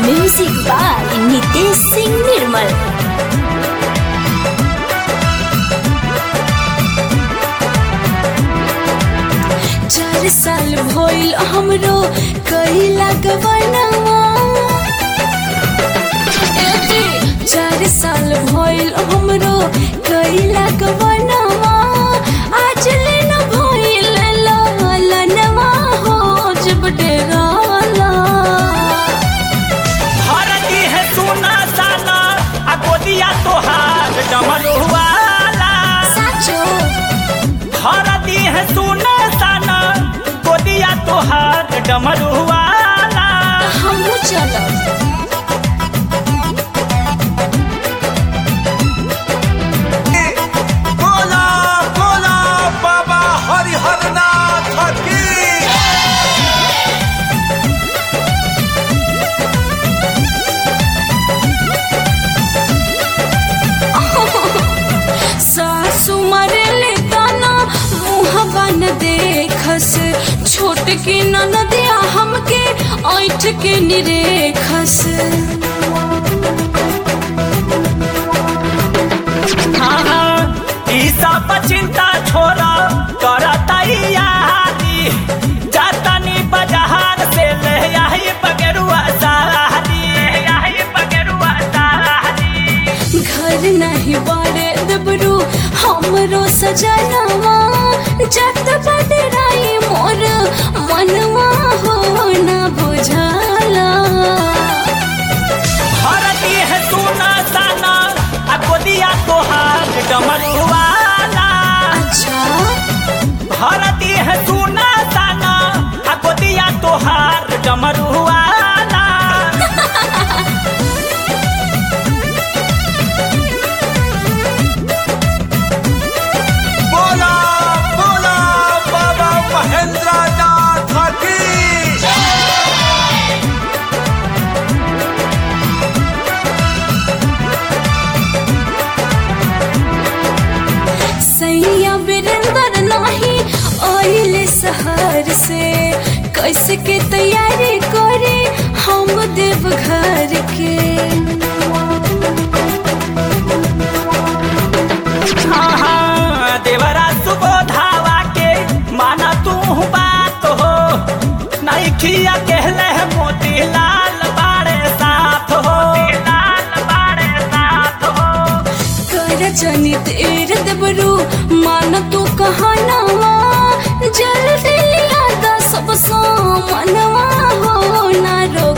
music by Nitesh Singh Nirmal चार साल भइल हमरो कइला गवनवा चार साल भइल हमरो कइला गवनवा आज लेन भइल ललनवा हो जब डेराला हरदी है सोना साना आ गोदिया तोहार डमरुआला साचो हरदी है सोना साना गोदिया तोहार डमरुआला हमहू चलब बोला बोला बाबा हरिहरनाथ की सासु मरेले ताना मुहबा न देखस छोट के ननदिया हमके ऐठ के निरेखस हाँ हाँ ई सब चिंता छोड़ा कर तैयारी जातनी बाजार से ले आई बगेरुआ सारी आई बगेरुआ सारी घर नहीं बारे दबरू हमरो सजनवा जत बदराई मोर मनवा हो न बुझाला हरदी है सोना साना आ गोदिया तोहार डमरुआला अच्छा हरदी है सोना साना आ गोदिया तोहार डमरुआला बोला बोला बाबा महेंद्रनाथ की सैया बिरंदर नाही आइले शहर से कैसे के तैयारी करे हम देव घर के हाँ हाँ देवरा सुबोधावा के माना तू बात हो नहीं खिया कहले है मोती लाल बाड़े साथ हो लाल बाड़े साथ हो कर जनी तेर देवरू मान तू कहनावा जल्दी लिया दा सब सामनवा हो ना रोक